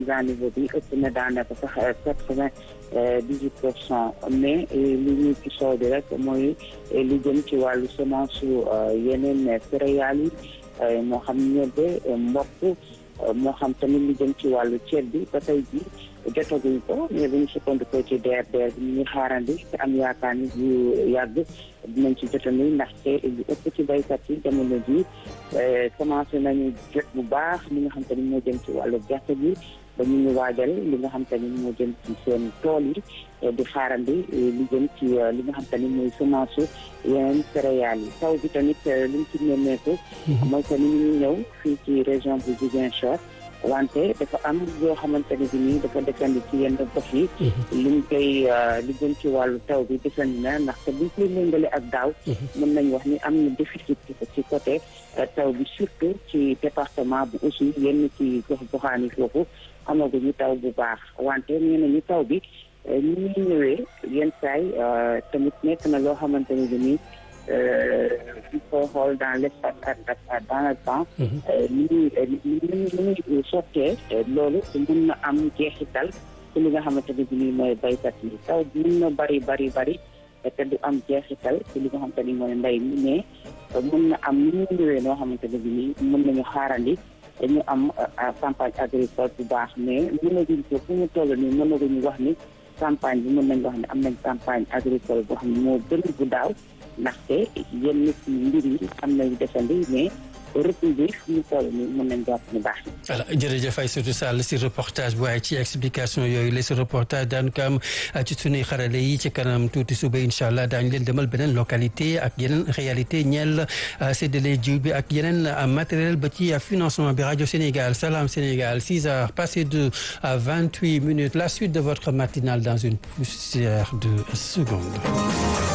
niveau bi ëpp na daanaka sax quatre-vingt dix-huit pour cent mais li ñu ci soow bi rek mooy li jëm ci wàllu semence su yeneen céréales yi moo xam ñebe mboq moo xam tamit li jëm ci wàllu ceeb bi ba tey ji jotaguñ ko mais bu ñu sukkandikoo ci DRDR bi ñu ngi xaarandi te am yaakaar ni yu yàgg dinañ ci jotandi ndaxte lu ëpp ci baykat yi jamono ji commencé nañu jot bu baax li nga xam te ni moo jëm ci wàllu gerte gi ba ñu ngi waajal li nga xam te ni moo jëm ci seen tool yi di xaarandi li jëm ci li nga xam te ni mooy semence su yeneen céréales yi taw bi tamit liñ ci nemmeeku mooy que ni ñu ñëw fii ci région bu Ziguinchor wante dafa am yoo xamante ne bi nii dafa desandi ci yenn gox yi liñ koy li jëm ci wàllu taw bi desandi na ndaxte buñ koy méngale ak daaw mën nañ wax ni am na déficit ci côté taw bi surtout ci département bu aussi yenn ci gox goxaan yi foofu amaguñu taw bu baax wante nee nañu taw bi ni ñuy ñëwee yenn saay tamit nekk na loo xamante ne bi nii il faut xool dans l'espace ak dans le temps ni ñuy ni ñuy ni sottee loolu mën na am jeexital ci li nga xamante ne bi nii mooy baykat yi taw mën na bari bari bari te du am jeexital ci li nga xamante ni mooy mbay mi mais mën na am ni ñu ñëwee noo xamante ne bi nii mën nañu xaarandi dañu am campagne agricole bu baax mais mënaguñ ko fu mu toll nii mënaguñu wax ni campagne bi mën nañu wax ne am nañ campagne agricole boo xam ne moo gën bu daaw ndaxte yenn ci mbir yi am nañu desandi mais retour bi fu mu toll nii mën nañ jàpp ni baax na. voilà jërëjëf Aïssatou Sall si reportage bu waaye ci explication yooyu la si reportage daan ko am ci sunuy xarale yi ci kanam tuuti suba incha allah daañu leen demal beneen localité ak yeneen réalité ñeel séddale jiw bi ak yeneen matériel ba ci financement bi rajo Sénégal Salam Sénégal 6 heures passées de 28 minutes la suite de votre matinale dans une poussière de secondes.